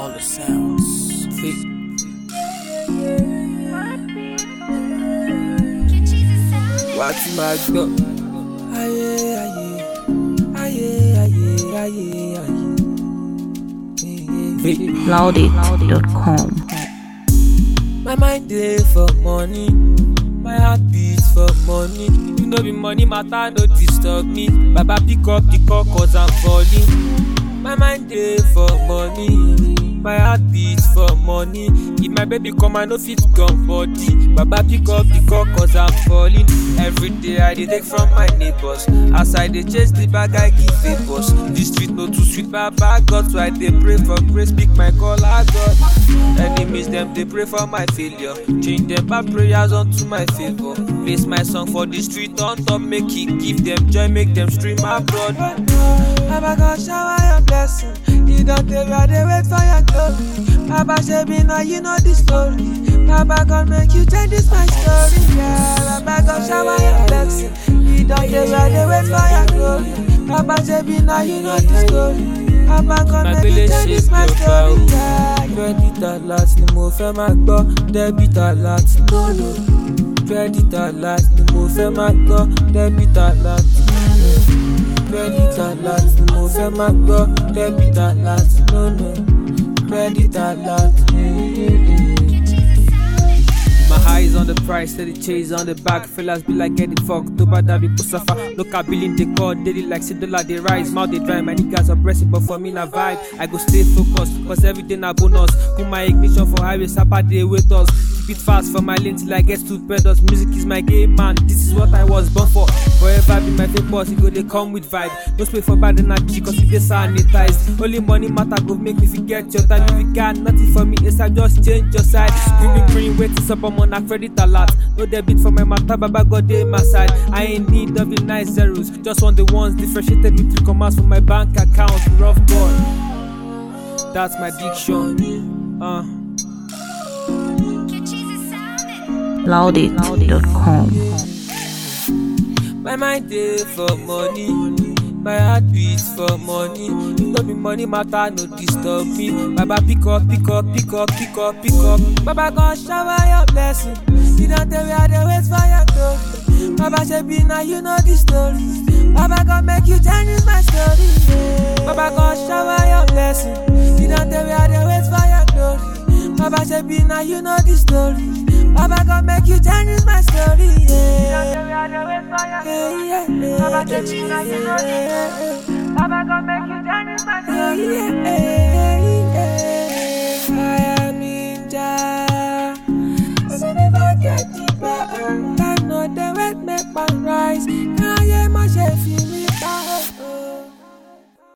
all the sounds. Fit. Wá tí máa gbọ́. Ayé ayé ayé ayé ayé ayé. Loudit.com. My mind dey for money, my heart beat for money. You know be money matter no disturb me. Baba pick up the call cause I'm falling. My mind dey for money, my heart beat for money. If my baby come I no fit come body. Baba pick up the call cause I'm falling. Every day I dey take from my neighbors. As I dey chase the bag I give favors. The street no too sweet Baba God so I dey pray for grace. Pick my call I God. Enemies them they pray for my failure. Change them bad prayers unto my favor. Place my song for the street on top, make it give them joy, make them stream abroad. Baba God shower your blessing. You don't tell where they wait for your glory. Baba Shebi now you know the story. Baba God make you change this my story. Yeah, Baba God shower your blessing. You don't tell where they wait for your glory. Baba Shebi now you know the story. Baba God make you change this my story. Yeah, credit alert ni mo fẹ́ máa gbọ́ debit alert lólo credit alert ni mo fẹ́ máa gbọ́ debit alert lólo credit alert ni mo fẹ́ máa gbọ́ debit alert lólo credit alert. My eyes on the price, steady chase on the back. Fellas be like getting fucked. To bad be suffer. Look at billing they call daily like see dollar they rise. Mouth they dry, my niggas are pressing, but for me na vibe. I go stay focused, cause every day na bonus. Put my ignition for highway, sapa they wait us. Keep it fast for my lane till I get to pedals. Music is my game, man. This is what I was born for. Forever be my fake boss, it go they come with vibe. No spray for bad energy, cause we dey sanitized. Only money matter go make me forget your time. If you got nothing for me, it's I just change your side. Screaming green, waiting up I'm on a credit alert. No debit for my matter, Baba God dey my side. I ain't need of the nice zeros, just want the ones differentiated with three commas for my bank account. Rough boy, that's my diction. Uh. Loudit.com. My mind dey for money, my heart beats for money. No be money matter, no disturb me. Baba pick up, pick up, pick up, pick up, pick up. Baba gon shower your blessing. You don't tell where they wait for your glory. Baba Shebi now you know the story. Baba gon make you change my story. Yeah. Baba gon shower your blessing. You don't tell where they wait for your glory. Baba Shebi now you know the story. Baba gon make you change my story. Yeah. Yeah, yeah, yeah. Baba Shebi now you know the story. Baba gon make you change my story. Yeah, yeah, yeah. I am in Jah. So never get deeper. Time no dey wait make man rise. Káyé má ṣe fi mí pa.